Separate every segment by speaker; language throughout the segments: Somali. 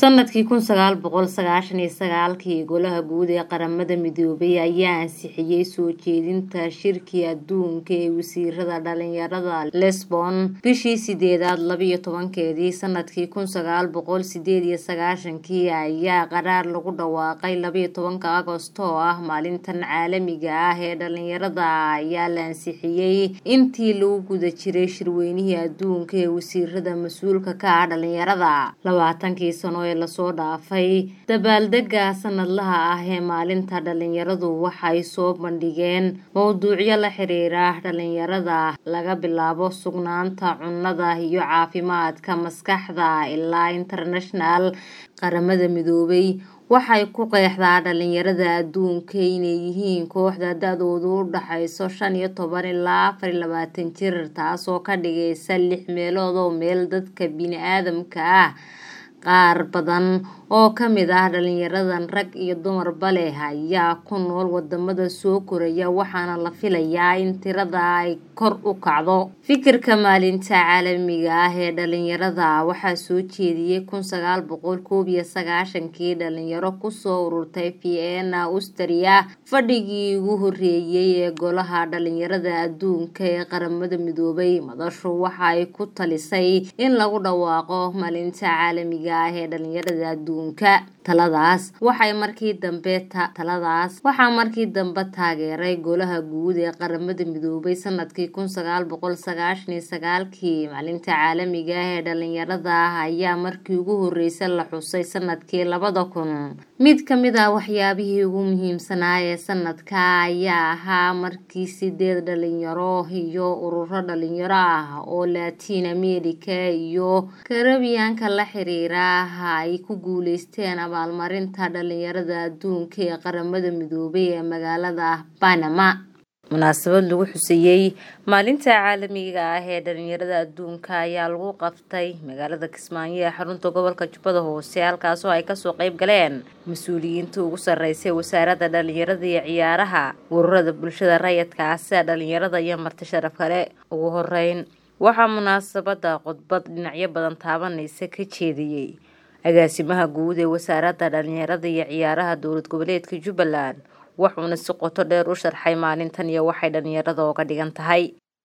Speaker 1: sanadkii kun sagaal boqol sagaashan iyo sagaalkii golaha guud ee qaramada midoobay ayaa ansixiyey soo jeedinta shirkii adduunka ee wasiirada dhalinyarada lesbon bishii sideedaad labiyo tobankeedii sanadkii kun sagaal boqol sideed iyo sagaashankii ayaa qaraar lagu dhawaaqay labiyo tobanka agosto oo ah maalintan caalamiga ah ee dhalinyarada ayaa la ansixiyey intii lagu guda jiray shirweynihii adduunka ee wasiirada mas-uulka ka ah dhalinyarada labaatankii sano ee lasoo dhaafay dabaaldega sanadlaha ah ee maalinta dhalinyaradu waxay soo bandhigeen mowduucyo la xiriira dhalinyarada laga bilaabo sugnaanta cunnada iyo caafimaadka maskaxda ilaa international qaramada midoobay waxay ku qeexdaa dhalinyarada adduunka inay yihiin kooxda da-doodu u dhaxayso shan iyo toban ilaa afar iyo labaatan jir taasoo ka dhigaysa lix meelood oo meel dadka bini-aadamka ah qaar badan oo ka mid ah dhalinyaradan rag iyo dumarba leh ayaa ku nool wadamada soo koraya waxaana la filayaa in tirada ay kor u kacdo fikirka maalinta caalamiga ah ee dhalinyarada waxaa soo jeediyey kun sagaal boqol koob iyo sagaashankii dhalinyaro kusoo ururtay vienna austria fadhigii ugu horeeyey ee golaha dhalinyarada adduunka ee qaramada midoobay madashu waxa ay ku talisay in lagu dhawaaqo maalinta caalamiga ah ee dhalinyarada adduunka taladaas waxay markii dambe taladaas waxaa markii dambe taageeray golaha guud ee qaramada midoobay sanadkii kun sagaal boqol sagaashan iyo sagaalkii maalinta caalamiga ah ee dhalinyarada ayaa markii ugu horeysay la xusay sanadkii labada kun mid kamid ah waxyaabihii ugu muhiimsanaa ee sanadka ayaa ahaa markii sideed dhalinyaro iyo ururo dhalinyaro ah oo latiin america iyo karabiyaanka la xiriira ay ku guuleysteen abaalmarinta dhalinyarada adduunka ee qaramada midoobay ee magaalada banama munaasabad lagu xuseeyey maalinta caalamiga ah ee dhalinyarada adduunka ayaa lagu qabtay magaalada kismaayo ee xarunta gobolka jubbada hoose halkaasoo ay kasoo qeyb galeen mas-uuliyiinta ugu sarreysay wasaaradda dhalinyarada iyo ciyaaraha ururada bulshada rayidka ah sida dhalinyarada iyo marti sharaf kale ugu horeyn waxaa munaasabada khudbad dhinacyo badan taabanaysa ka jeediyey agaasimaha guud ee wasaaradda dhalinyarada iyo ciyaaraha dowlad goboleedka jubbaland wuxuuna si qoto dheer u sharxay maalintan iyo waxay dhalinyarada oga dhigan tahay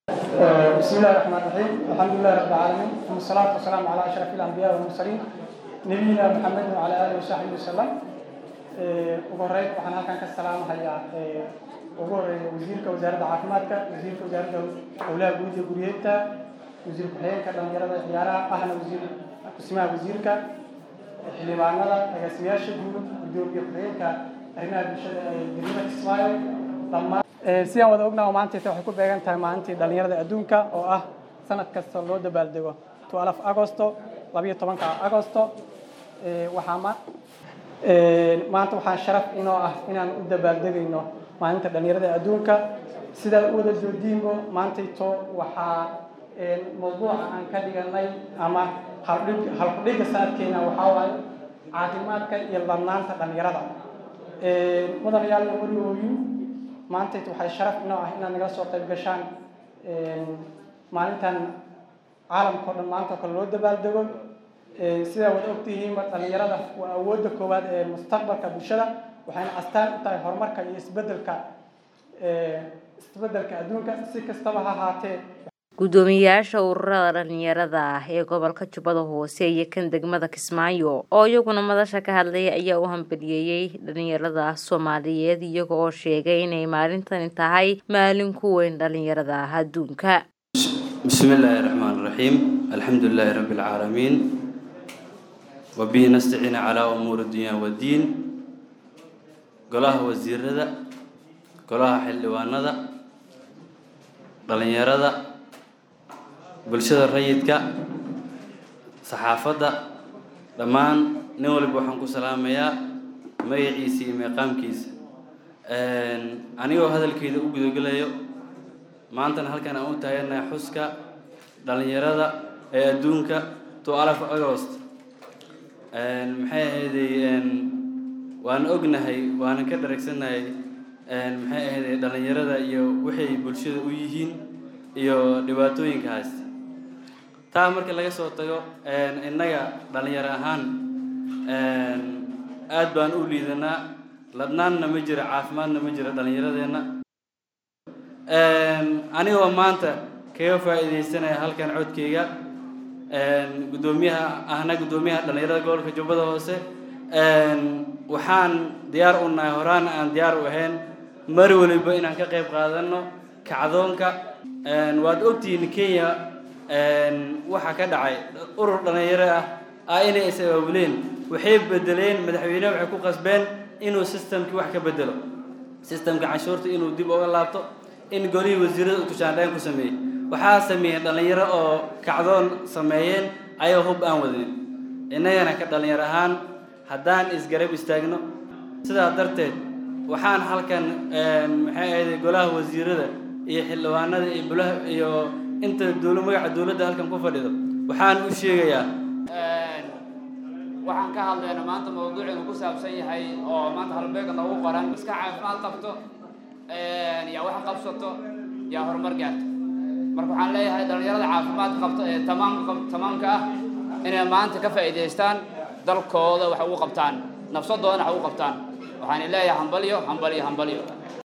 Speaker 2: bismillahi raxmaan raxiim alxamdulilahi rabbi alcaalamiin uma salaatu wasalaamu calaa ashraf ilambiyaa walmursaliin nabiyina maxamedin wacala aalihi wasaxbihi wasalam ugu horeyn waxaan halkan ka salaamahayaa ugu horeeya wasiirka wasaaradda caafimaadka wasiirka wasaaradda howlaha guud iyo guryeedta wasiir ku-xigeenka dhalinyarada ciyaaraha ahna wasiir kusimaha wasiirka xildhibaanada agaasimayaasha guud gudoomiye ku-xigeenka arrimaha bulshada ee degmada kismaayo dhammaan sidaan wada ognaha maantayta waxay ku beegan tahay maalintii dhalinyarada adduunka oo ah sanad kasta loo dabaaldego twelf agosto labiyo tobanka agosto waxaa ma maanta waxaa sharaf inoo ah inaan u dabaaldegayno maalinta dhalinyarada adduunka sidaad u wada joodiinbo maantayto waxaa mawduuca aan ka dhiganay ama haldhig halkudhigga sanadkeena waxaa waaye caafimaadka iyo ladnaanta dhalinyarada mudanayaal iyo marigooyin maantayt waxay sharaf inoo ah inaad nagala soo qayb gashaan maalintan caalamka o dhan maanta oo kale loo dabaaldego sidaa wada ogtihiinba dhalinyarada waa awoodda koowaad ee mustaqbalka bulshada waxayna astaan u tahay horumarka iyo isbedelka isbedelka adduunka si kastaba ha ahaatee
Speaker 1: guddoomiyayaasha ururada dhalinyarada ah ee gobolka jubbada hoose iyo kan degmada kismaayo oo iyaguna madasha ka hadlaya ayaa u hambaliyeeyey dhalinyarada soomaaliyeed iyaga oo sheegay inay maalintani tahay maalin ku weyn dhalinyarada adduunka
Speaker 3: bismi illaahi raxmaan raxiim alxamdu lilaahi rabbi alcaalamiin wabihi nastaciina calaa umuuri dunya waddiin golaha wasiirada golaha xildhibaanada dhalinyarada bulshada rayidka saxaafadda dhammaan nin waliba waxaan ku salaamayaa magaciisa iyo meeqaamkiisa anigoo hadalkeeda u gudagelayo maantana halkan aan u taaganahay xuska dhalinyarada ee adduunka to alaf agost maxay ahayday waan ognahay waanan ka dharagsannahay maxay ahayday dhalinyarada iyo waxay bulshada u yihiin iyo dhibaatooyinkaas taa marka laga soo tago innaga dhalinyaro ahaan aad baan u liidanaa ladnaanna ma jira caafimaadna ma jira dhallinyaradeenna anigoo maanta kaga faa'iidaysanaya halkan codkayga guddoomiyaha ahna guddoomiyaha dhallinyarada gobolka jubbada hoose waxaan diyaar u nahay horaana aan diyaar u ahayn mar waliba inaan ka qayb qaadano kacdoonka waad ogtihiin kenya waxaa ka dhacay urur dhallinyaro ah ah inay is abaabuleen waxay bedeleen madaxweyneha waxay ku qasbeen inuu systemkii wax ka bedelo systemka canshuurta inuu dib uga laabto in golihii wasiirada tushaandhayn ku sameeyey waxaa sameeyeen dhallinyaro oo kacdoon sameeyeen ayagoo hub aan wadin innagana ka dhallinyar ahaan haddaan isgarab istaagno sidaa darteed waxaan halkan maxay ahayd golaha wasiirada iyo xildhibaanada iyo bulaha iyo inta dowla magaca dowladda halkan ku fadhido waxaan u sheegayaa
Speaker 4: waxaan ka hadlayna maanta mawduuceenu ku saabsan yahay oo maanta halbeega noogu qoran iska caafimaad qabto yaa wax qabsato yaa horumar gaarto marka waxaan leeyahay dhallinyarada caafimaad qabto ee tamaam tamaamka ah inay maanta ka faa'iidaystaan dalkooda wax ugu qabtaan nafsadoodana wax ugu qabtaan waxaan leeyahay hambalyo hambalyo hambalyo